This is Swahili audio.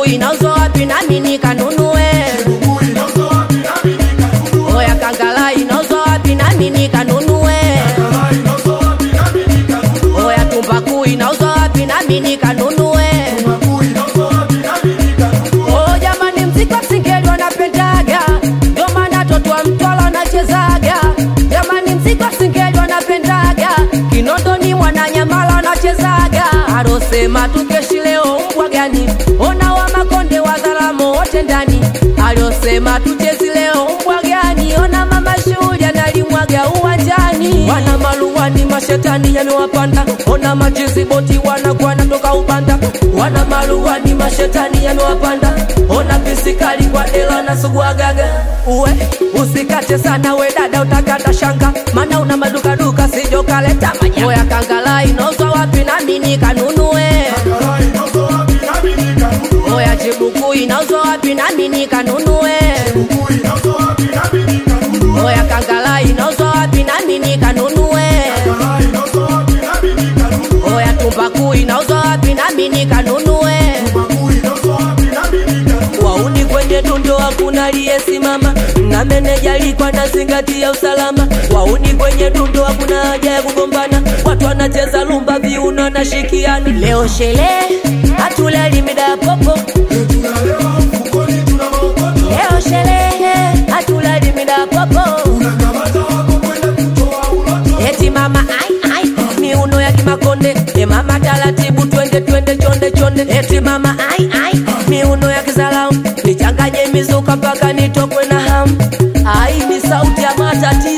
chibukuu inauzwa wapi nami nikanunue oya kangala inauzwa wapi nami nikanunue oya tumbaku inauzwa wapi nami nikanunue Oh, jamani mziki wa singeli wanapendaga ndio maana toto wa mtwala wanachezaga jamani mziki wa singeli wanapendaga kinondoni mwananyamala wanachezaga alosema tukeshi leo mbwa gani ona wa makonde wa dharamo wote ndani aliosema tuchezi leo mbwa gani ona mama shughuli analimwaga uwanjani wana maluwani mashetani yamewapanda ona machizi boti wanakuwa natoka ubanda wana maluwani mashetani yamewapanda ona pisikali kwa dela na suguagaga uwe usikate sana we dada utakata shanga mana una madukaduka sijokaleta manyoya kangala inauzwa wapi nami nikanunue oya chibuku inauzwa wapi nami nikanunue oya kangala inauzwa wapi nami nikanunue oya tumbaku inauzwa wapi nami nikanunue wauni kwenye dundo hakuna aliyesimama na meneja alikuwa na zingatia usalama wauni kwenye dundo hakuna haja ya kugombana watu wanacheza lumba viuno na shikiani leo sherehe hatulali mida ya popo leo sherehe hatulali mida ya popo eti mama ai ai miuno ya kimakonde e mama taratibu twende twende chonde chonde eti mama ai ai miuno ya kizalau nichanganye mizuka mpaka nitokwe na hamu ai ni sauti ya matati